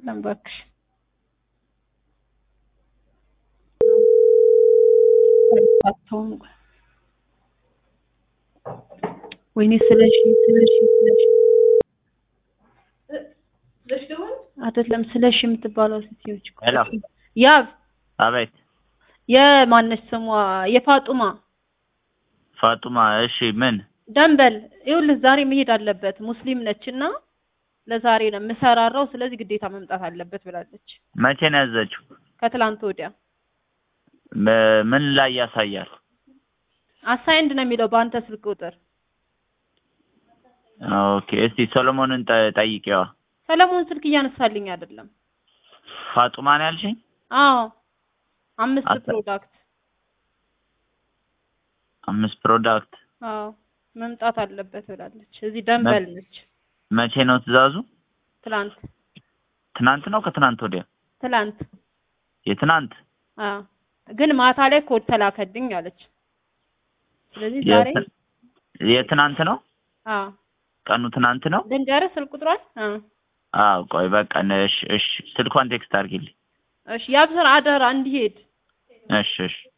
አይደለም እባክሽ። አታውም ቆይ። ወይኔ ስለሺ ስለሺ ስለሺ አይደለም ስለሺ የምትባለው ሴትዮች እኮ ሄሎ ያብ አቤት የማነች ስሟ የፋጡማ ፋጡማ እሺ ምን ደንበል ይኸውልህ ዛሬ መሄድ አለበት ሙስሊም ነች እና ለዛሬ ነው የምሰራራው ስለዚህ ግዴታ መምጣት አለበት ብላለች መቼ ነው ያዘችው ከትላንት ወዲያ በ- ምን ላይ ያሳያል አሳይንድ ነው የሚለው በአንተ ስልክ ቁጥር ኦኬ እስቲ ሰሎሞንን ጠ- ጠይቂዋ ሰለሞን ስልክ እያነሳልኝ አይደለም ፋጡማ ነው ያልሽኝ አዎ አምስት አሳ- ፕሮዳክት አምስት ፕሮዳክት አዎ መምጣት አለበት ብላለች እዚህ ደንበል ነች መቼ ነው ትእዛዙ ትላንት ትናንት ነው ከትናንት ወዲያ ትላንት የትናንት አዎ ግን ማታ ላይ ኮድ ተላከልኝ አለች ስለዚህ ዛሬ የት- የትናንት ነው አዎ ቀኑ ትናንት ነው ልንገርህ ስልክ ቁጥሯን አዎ አዎ ቆይ በቃ እሺ እሺ ስልኳን ቴክስት አድርጊልኝ እሺ ያብስር አደራ እንዲሄድ እሺ እሺ